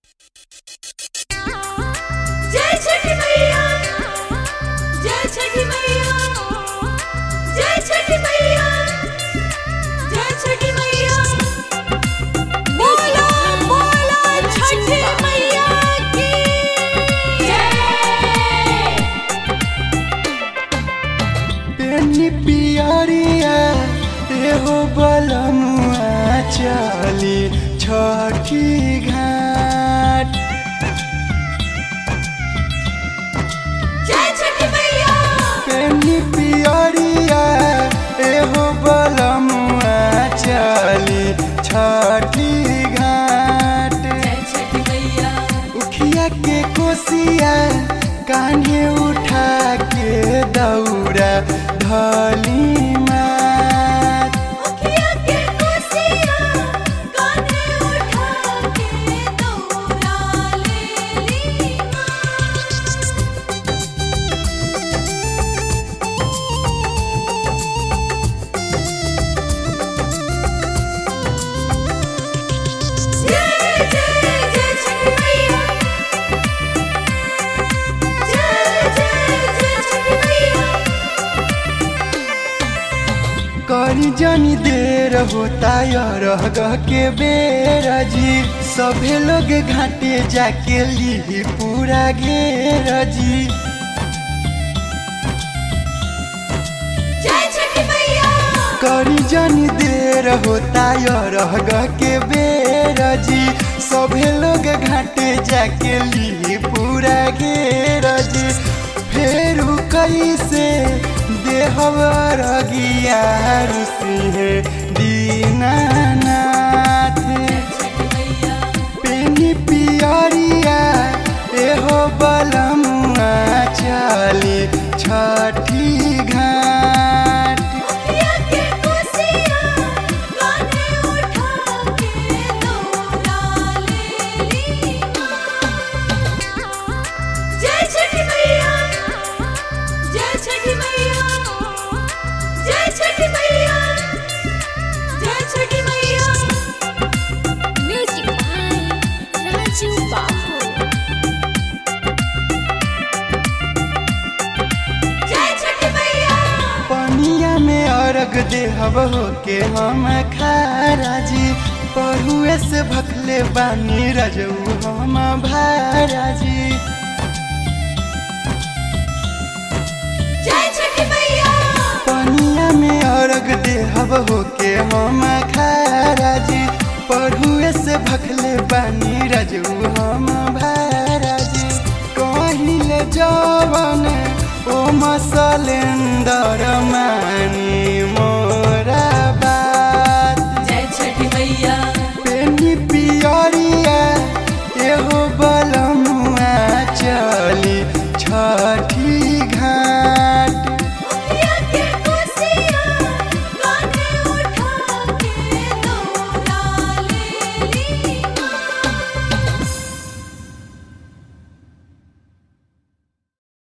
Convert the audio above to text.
जय छठी मैया जय छठी मैया जय छठी मैया जय छठी मैया बोलो बोलो छठी मैया की जय पेनी पियरिया एहो बलमुआ चली छठी घाट जय छठी मैया पेनी पियरिया एहो बलमुआ चली छठी घाट जय छठी मैया उखिया के कोसिया कान्हे उठा के दौड़ा धली मात मुखिया के कुर्सिया कान्हे उठा के दौड़ा ले ली जय जय जय छठी मैया जय जय जय छठी मैया करी जनी देर होता रह के बेर जी सभे लोग घाटे जाके ली पूरा घेर जी जय छठी मैया करी जनी देर होता रह के बेर जी सभे लोग घाटे जाके ली पूरा घेर जी फेर कैसे देहवर गिया सिंह दीनानाथ छठी मैया पेनी पियरिया एहो बलमुआ चली छठी घाट मुखिया के कुर्सिया कान्हे उठा के दौड़ा ले ली जय छठी मैया जय छठी मैया जय छठी मैया जय छठी मैया म्यूजिक बाय राजू बाबू जय छठी मैया पनिया में अर्घ देहब हो के हम खाराजी पढ़ुए से भखले बानी रजऊ हम भाराजी जय छठी मैया पनिया में अर्घ देहब हो के हम खाराजी पढ़ुए से भखले बानी रजऊ हम भाराजी कहिले जवन ओ मसलेंदर मानी